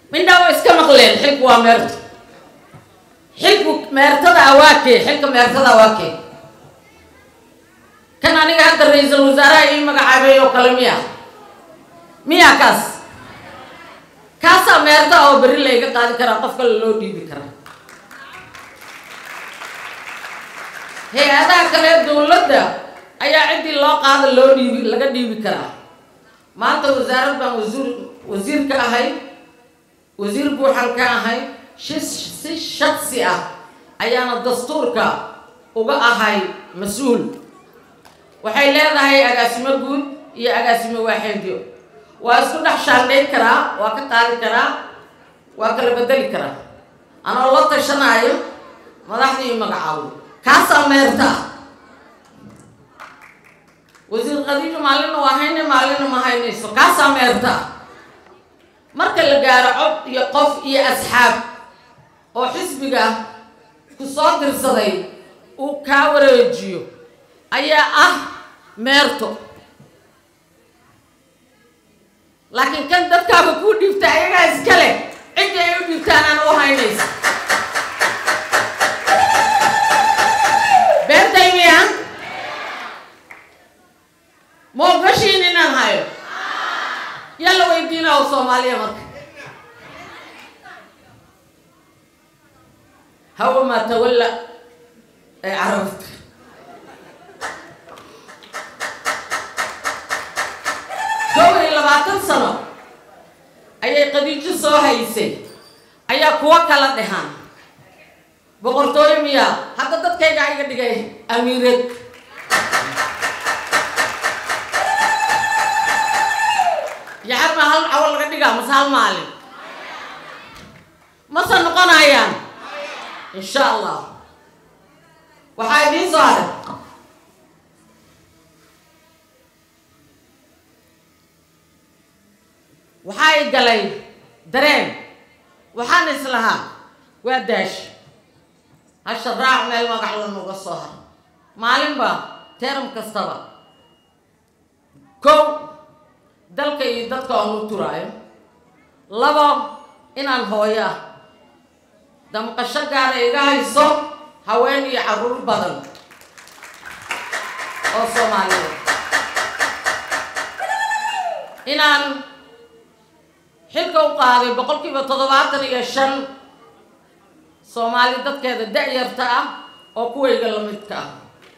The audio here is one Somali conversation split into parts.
mindhaa way iska maqleen xilku waa meerto xilku meertada awaakee xilka meertada awaakee kan aniga hadda ra-iisul wasaaraha ii magacaabay oo kale miya miya kaas kaasaa meerta oo berri layga qaadi karaa qof kale loo dhiibi karaa hay-adaha kale dowladda ayaa ciddii loo qaada loo dhiibi laga dhiibi karaa maanta wasaarad baan wasiir wasiir ka ahay wasiir buuxan ka ahay si si shaksi ah ayaana dastuurka uga ahay mas-uul waxay leedahay agaasimo guud iyo agaasimo waaxeedyo waa isku dhex shaandhayn karaa waa ka qaadi karaa waa kala bedeli karaa anoo la tashanaayo madaxda iyo magacaabo kaasaa meerta ah wasiir khadiijo maalina waa hayne maalina ma haynayso kaasaa meerta ah marka la gaaro cod iyo qof iyo asxaab oo xisbiga ku soo dirsaday uu kaa wareejiyo ayaa ah meerto laakiin kan dadkaaba kuu dhiibta ayagaa iska leh ciddii ay u dhiibtaan aan u haynaysa beertay miya ma ogashiin inaan hayo yalla weydiina oo soomaaliya marka hawa maa tawalla ee carabta kow iyo labaatan sano ayay qadiijo soo haysay ayaa kuwo kala dhehaan boqortooyo miyaa hadda dadkaygaa iga dhigay amiireed yaxar maa hal cawo laga dhigaa mase hal maalin mase noqonayaan insha allah waxaa idiin soo haray waxaa i galay dareen waxaan islahaa waa daash hasha raac meel magac lanuga soo har maalinba teram kastaba kow dalka iyo dadka oon u turaayo labo inaan hooyo ah damqasho gaara iga hayso haween iyo carruur badan oo soomaaliyeed inaan xilka u qaaday boqol kiiba toddobaatan iyo shan soomaali dadkeeda da-yarta ah oo kuwayga la midka ah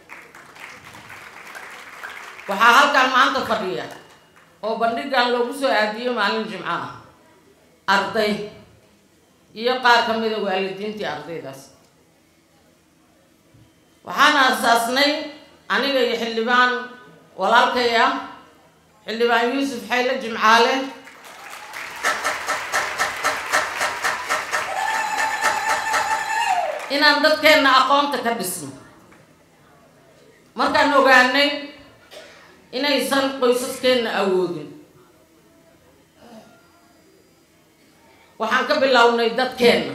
waxaa halkan maanta fadhiya oo bandhigan loogu soo aadiyey maalin jimco ah arday iyo qaar ka mida waalidiintii ardaydaas waxaan aasaasnay aniga iyo xildhibaan walaalkay ah xildhibaan yuusuf xayle jimcaale inaan dadkeenna aqoonta ka dhisno markaan ogaanay inaysan qoysaskeenna awoodin waxaan ka bilownay dadkeenna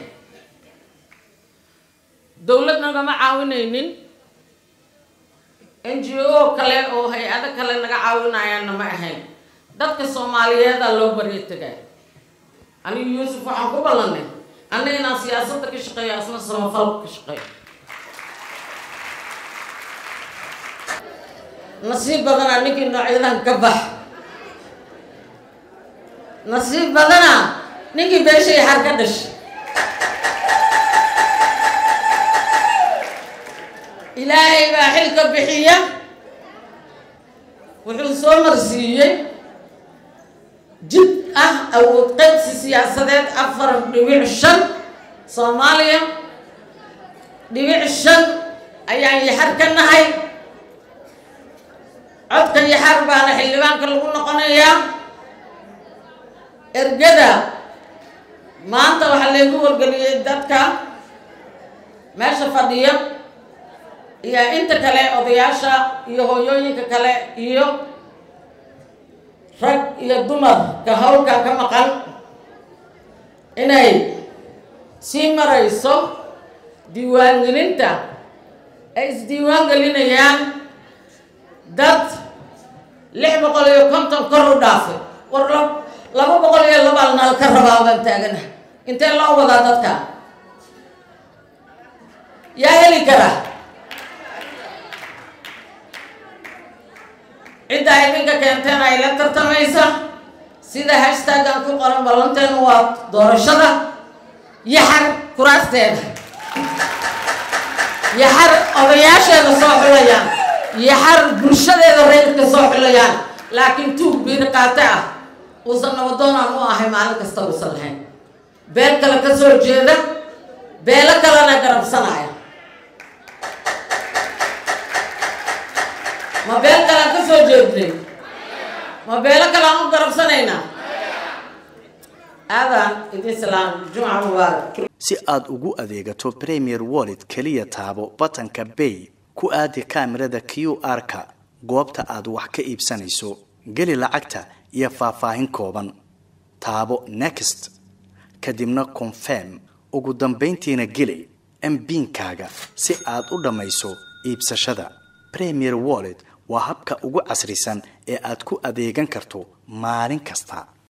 dowlad nagama caawinaynin n g o kale oo hay-ado kale naga caawinayaanna ma ahayn dadka soomaaliyeeda loo baryo tagay anigu yuusuf waxaan ku ballanay anna inaan siyaasadda ka shaqeeyo asna samafalka ka shaqeeyo nasiib badanaa ninkii noocyadan ka bax nasiib badanaa ninkii beeshay xar ka dhashay ilaahay baa xilka bixiya wuxuu soo marsiiyey jid ah awood qaybsi siyaasadeed afar dhibic shan soomaaliya dhibic shan ayaan yaxar ka nahay codka yaxar baana xildhibaanka lagu noqonayaa ergada maanta waxaa laygu wargeliyey dadka meesha fadhiya iyo inta kale odayaasha iyo hooyooyinka kale iyo rag iyo dumarka hawlkan ka maqan inay sii marayso diiwaangelinta ay isdiiwaan gelinayaan dad lix boqol iyo konton kor u dhaafay war laba boqol iyo labaa nal ka rabaa baan taagana intee loo wadaa dadka yaa heli kara cidda ay idinka keenteen ay la tartamaysa sida hashtaggan ku qoran ballanteenu waa doorashada yaxar kuraasteeda yaxar odayaasheeda soo xulayaan yaxar bulshadeeda reerka soo xulayaan laakiin tuug biiri qaate ah uusan nabadoonaan u ahay maalin kasta uusan lahayn beel kale ka soo jeeda beelo kalena garabsanaya ma beel kalean ka soo jeednay ma beelo kale aan u garabsanaynaa aadaan idin salaam jumca mubaarak si aad ugu adeegato premier wallet keliya taabo batanka bay ku aadi kaamirada q r-ka goobta aad wax ka iibsanayso geli lacagta iyo faahfaahin kooban taabo next kadibna confirm ugu dambayntiina geli mbiinkaaga si aad u dhammayso iibsashada premier wallet waa habka ugu casrisan ee aad ku adeegan karto maalin kasta